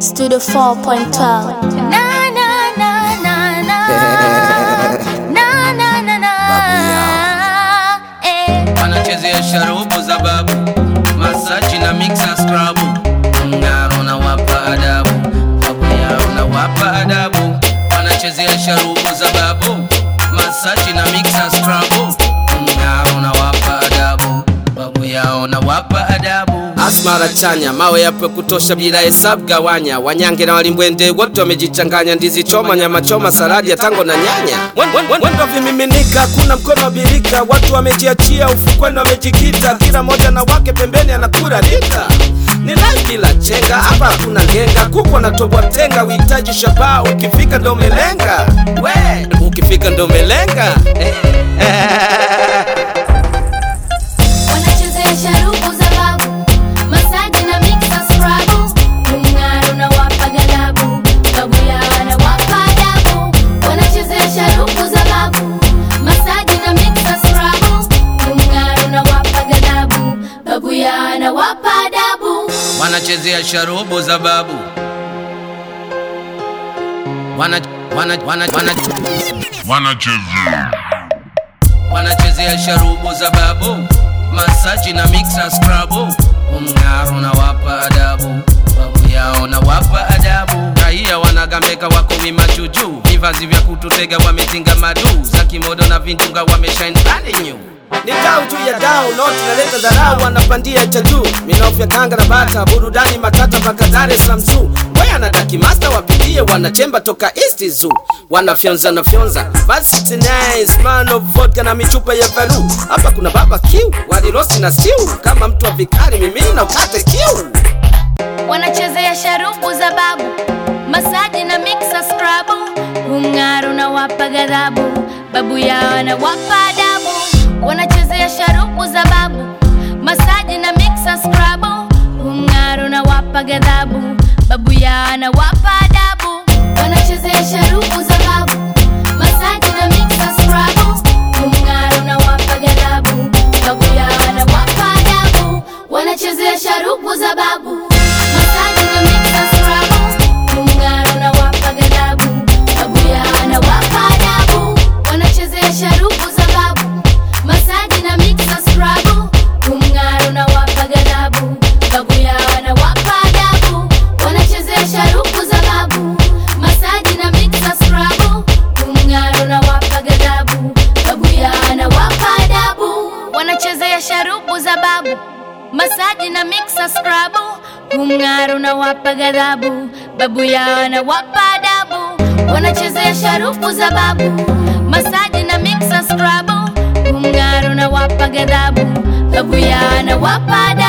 Studio 4.12. Na, na, na, na, na. Na, na, na, na. Eh. wanachezea sharubu za babu masaji na mixa skrabu mng'aro na wapa adabu babu yao na wapa adabu wanachezea sharubu za babu masaji na mixa skrabu mng'aro na wapa adabu babu yao na wapa adabu asmara chanya mawe yapo kutosha bila hesabu gawanya wanyange na walimbwende wote wamejichanganya ndizi choma nyama choma saladi ya tango na nyanya Mwen- mwen- mwen- mwendo vimiminika kuna mkono wa birika watu wamejiachia ufukweni wamejikita kila moja na wake pembeni anakura lita ni live bila chenga hapa hakuna ngenga kuku anatobwa tenga uhitaji shabaa ukifika ndo umelenga we ukifika ndo umelenga Wanachezea sharubu za babu, masaji na mixa scrub. Mng'aro na wapa ghadhabu, babu yao anawapa adabu. Wanachezea sharubu za babu, masaji na mixa scrub. Mng'aro na wapa ghadhabu, babu yao anawapa adabu. wanachezea sharubu za babu wana, wana, wana, wana, wanachezea wanachezea sharubu za babu masaji na mixa skrabu umng'aro na wapa adabu babu yao na wapa adabu raia wanagambeka wako mimachuju vivazi vya kututega wametinga madu za kimodo na vindunga wameshine brand new ni dau tu ya dau noti naleta dharau wanapandia cha juu minofya kanga na bata burudani matata mpaka Dar es Salaam zoo Wewe anataki master wapitie wanachemba toka East Zoo wanafyonza na fyonza basi nice man of vodka na michupa ya valu hapa kuna baba kiu walirosi na stew kama mtu wa vikari mimi na ukate kiu wanachezea sharubu za babu masaji na mixa scrub umng'aro na wapa ghadhabu babu yao anawapa adabu wanachezea sharubu za babu masaji na mixa scrub umng'aro na wapa ghadhabu babu yao anawapa adabu wanachezea sharubu za babu masaji na mixa scrub umng'aro na wapa ghadhabu babu yao anawapa adabu wanachezea sharubu za babu masaji na mixa scrub umng'aro na wapa ghadhabu babu yao anawapa adabu wanachezea sharubu za babu masaji na mixa scrub umng'aro na wapa ghadhabu babu yao anawapa adabu wanachezea sharubu za babu masaji na mixa scrub umng'aro na wapa ghadhabu babu yao anawapa adabu wanachezea sharubu za babu masaji na mixa scrub umng'aro na wapa ghadhabu babu yao anawapa adabu wanachezea sharubu za babu masaji na mixa scrub umng'aro na wapa ghadhabu babu yao anawapa adabu